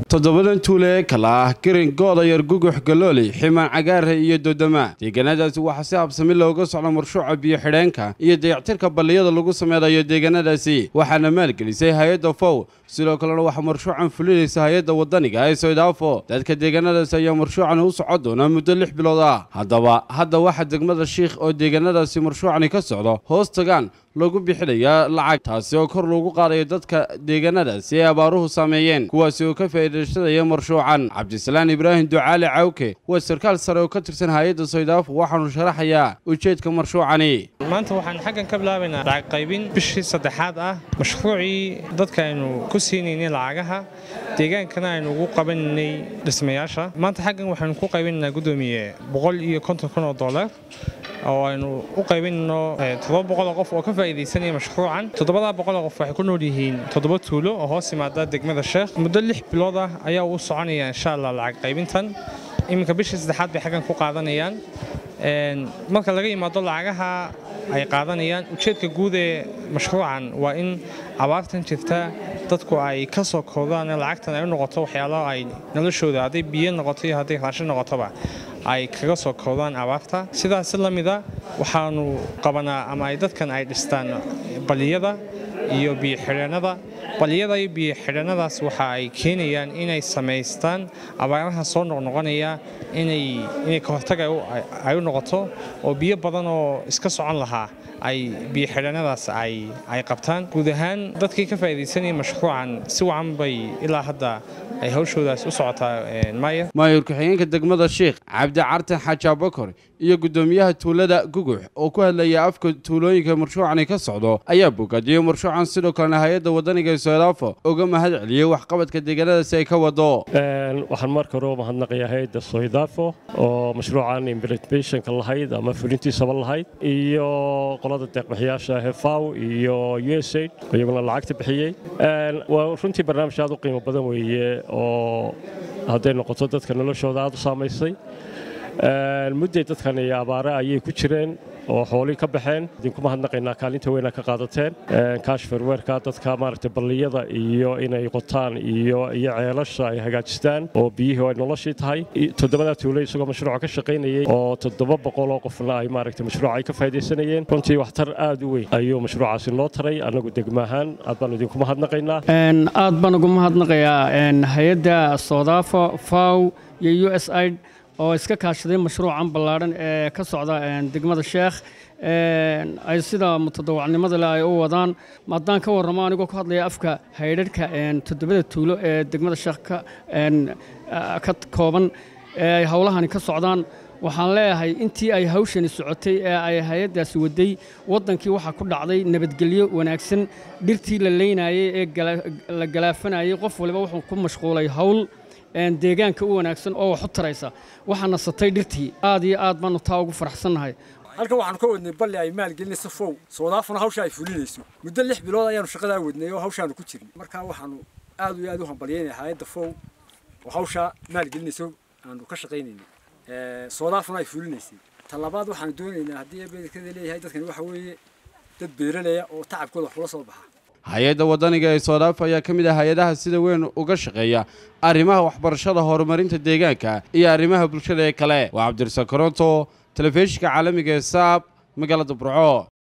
toddobadan tuule ee kala ah garin goodayar gugux galooli ximaan cagaare iyo dodoma deegaanadaasi waxaa si habsami looga socda marshuuca biyo xidheenka iyo dayactirka balliyada lagu sameynayo deegaanadaasi waxaana maalgelisay hay-adda fow sidoo kalena waxaa marshuucan fulinaysa hay-adda wadaniga ee soydhaafo dadka deegaanadaasi ayaa marshuucani u socon doonaa muddo lix bilood ah haddaba hadda waxaa degmada shiikh oo deegaanadaasi marshuucani ka socdo hoos tagaan lagu bixinayaa lacag taasi oo kor loogu qaadayo dadka deegaanadaasi ee abaaruhu saameeyeen kuwaasi oo ka faa'iidaysanaya marshuucan cabdisalaan ibraahim ducaali cawke waa sarkaal sare oo ka tirsan hay-adda soydhaafo waxaanu sharaxayaa ujeedka marshuucani maanta waxaan xaggan ka bilaabaynaa lacag qaybin bishii saddexaad ah mashruucii dadka aynu ku siinaynay lacagaha deegaankana aynu ugu qabanaynay dhismayaasha maanta xaggan waxaynu ku qaybinaynaa guddoomiye boqol iyo konton kun oo dollar oo aynu u qaybinayno toddoba boqoloo qof oo ka faa'iidaysanaya mashruucan toddobadaa boqoloo qof waxay ku nool yihiin toddoba tuulo oo hoos yimaada degmada sheekh muddo lix bilood ah ayaa uu soconaya insha allah lacag qaybintan iminka bishii saddexaad bay xaggan ku qaadanayaan marka laga yimaado lacagaha ay qaadanayaan ujeedka guud ee mashruucan waa in abaartan jirta dadku ay ka soo koodaan lacagtan ay u noqoto waxyaalo ay noloshooda hadday biyo noqoto iyo hadday raashin noqotoba ay kaga soo koodaan abaarta sidaas la mida waxaanu qabanaa ama ay dadkan ay dhistaan baliyada iyo biyoxidheennada baliyada iyo biyoxidheennadaas waxa ay keenayaan inay samaystaan abaaraha soo noqnoqonaya inay ka hortag ay u noqoto oo biyo badan oo iska socon lahaa ay biyoxidheennadaas ay qabtaan guud ahaan dadkii ka faa'iidaysanaya mashruucan si wacan bay ilaa hadda ay hawshoodaas u socotaa maayar maayur ku-xigeenka degmada sheikh cabdi cartan xaaji abakor iyo guddoomiyaha tuulada gugux oo ku hadlaya afka tuulooyinka marshuucani ka socdo ayaa bogaadiyey marshuucan sidoo kalena hay-adda wadaniga ee soydhaafo uga mahad celiyey waxqabadka deegaanadaasi ay ka wado waxaan marka hore u mahadnaqayaa hay-adda soydhaafo oo mashruucan implementation-ka lahayd ama fulintiisaba lahayd iyo qolada deeqbixiyaasha hefaw iyo u s aid iyaguna lacagta bixiyey waa runtii barnaamij aad u qiimo badan weeye oo hadday noqoto dadka noloshooda aad u saamaysay mudday dadkan iyo abaare ayay ku jireen oo xoolii ka baxeen idinku mahadnaqaynaa kaalinta weyna ka qaadateen kaashfarweerka dadka maaragtay balliyada iyo inay qotaan iyo iyo ceelasha ay hagaajistaan oo biyihii ay noloshii tahay toddobadaa tuulo isagoo mashruuca ka shaqaynayey oo toddoba boqoloo qofna ay maaragtay mashruuca ay ka faa'idaysanayeen runtii waxtar aad u weyn ayuu mashruucaasi noo taray annagu degma ahaan aad baan idinku mahadnaqaynaa aad baan ugu mahadnaqayaa hay-adda soodaafo faw iyo u s aid oo iska kaashaday mashruucan ballaadhan ee ka socda degmada sheekh ay sida mutadawacnimada leh ay u wadaan haddaan ka warramo anigoo ku hadlaya afka haydharhka toddobada tuulo ee degmada sheekh ka kooban ee ay howlahani ka socdaan waxaan leeyahay intii ay hawshani socotay ee ay hay-addaasi waday waddankii waxaa ku dhacday nabadgelyo wanaagsan dhirtii la leynayey ee la galaafanayey qof waliba wuxuu ku mashquulay hawl deegaanka u wanaagsan oo wax u taraysa waxaa nasatay dhirtii aad iyo aad baanu taa ugu faraxsannahay halkan waxaanu ka wadnay balli ay maalgelinayso fow soodaafuna hawsha ay fulinayso muddo lix bilood ayaanu shaqadaa wadnay oo hawshaanu ku jirnay markaa waxaanu aad iyo aad u hambalyaynaya hay-adda fow oo hawshaa maalgelinayso aanu ka shaqaynaynay soodaafuna ay fulinaysay talabaad waxaanu doonaynaa haddii bedelkada leeyahay dadkani waxa weeye dad beeraleya oo tacabkooda wax kula soo baxa hay-adda wadaniga ee soodhaafo ayaa ka mid ah hay-adaha sida weyn uga shaqeeya arrimaha waxbarashada horumarinta deegaanka iyo arrimaha bulshada ee kale waa cabdirasaaq koronto telefishinka caalamiga ee saab magaalada burco